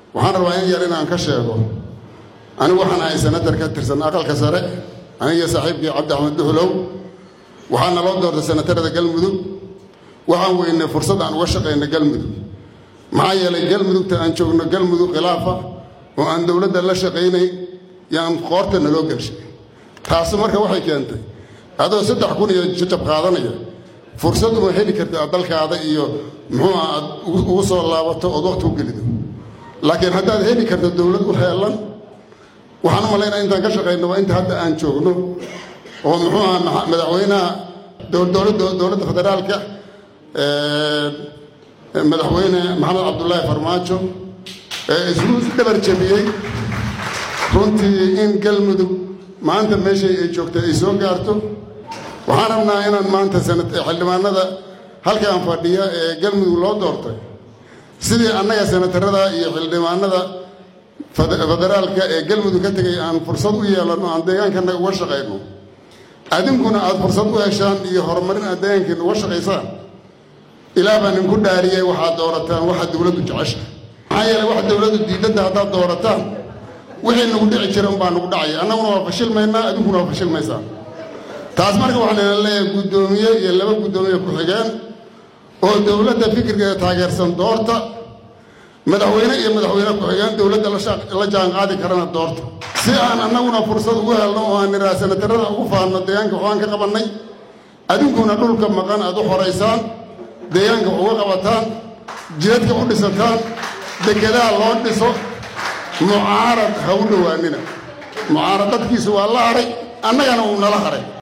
waxaan rabaa in yar inaan ka sheego anigu waxaan ahay senatar ka tirsan aqalka sare aniga saaxiibkii cabdi axmed duxulow waxaa naloo doortay senatarada galmudug waxaan weynay fursad aan uga shaqayna galmudug maxaa yeelay galmudugta aan joogno galmudug khilaafa oo aan dowladda la shaqaynay yaan qoorta naloo gelshay taasi marka waxay keentay adoo saddex kun iyo jajab qaadanaya fursad uma heli karta aad dalkaada iyo muxuu ah aad ugu soo laabato ood waqti u gelido laakiin haddaad heli karto dowlad u heelan waxaan u malaynaa intaan ka shaqayno waa inta hadda aan joogno oo muxuu aha madaxweynaha dowladda federaalka madaxweyne maxamed cabdulaahi farmaajo ee isuu dhabar jabiyey runtii in galmudug maanta meeshay ay joogtay ay soo gaarto waxaan rabnaa inaan maanta xildhibaanada halkaan fadhiya ee galmudug loo doortay sidii annaga senatarada iyo xildhibaanada federaalka ee galmudug ka tegay aan fursad u yeelanno aan deegaankana uga shaqayno adinkuna aad fursad u heshaan iyo horumarin aad deegaankiina uga shaqaysaan ilaa baan inku dhaariyey waxaad doorataan waxa dowladdu jecesha maxaa yeeley waxa dowladdu diidadda haddaad doorataan wixii nagu dhici jira unbaa nagu dhacaya annaguna waa fashilmaynaa adinkuna waa fashilmaysaan taas marka waxaan ina leeyahay guddoomiye iyo laba guddoomiye ku-xigeen oo dowladda fikirkeeda taageersan doorta madaxweyne iyo madaxweyne ku-xigeen dowladda la jaan qaadi karana doorta si aan annaguna fursad ugu helno oo aan niraa senatarada ugu faanno deegaanka waxaan ka qabannay adinkuna dhulka maqan aad u xoraysaan deegaanka wax uga qabataan jidadka u dhisataan dekedaha loo dhiso mucaarad ha u dhowaanina mucaaradadkiisu waa la hadhay annagana uu nala hadhay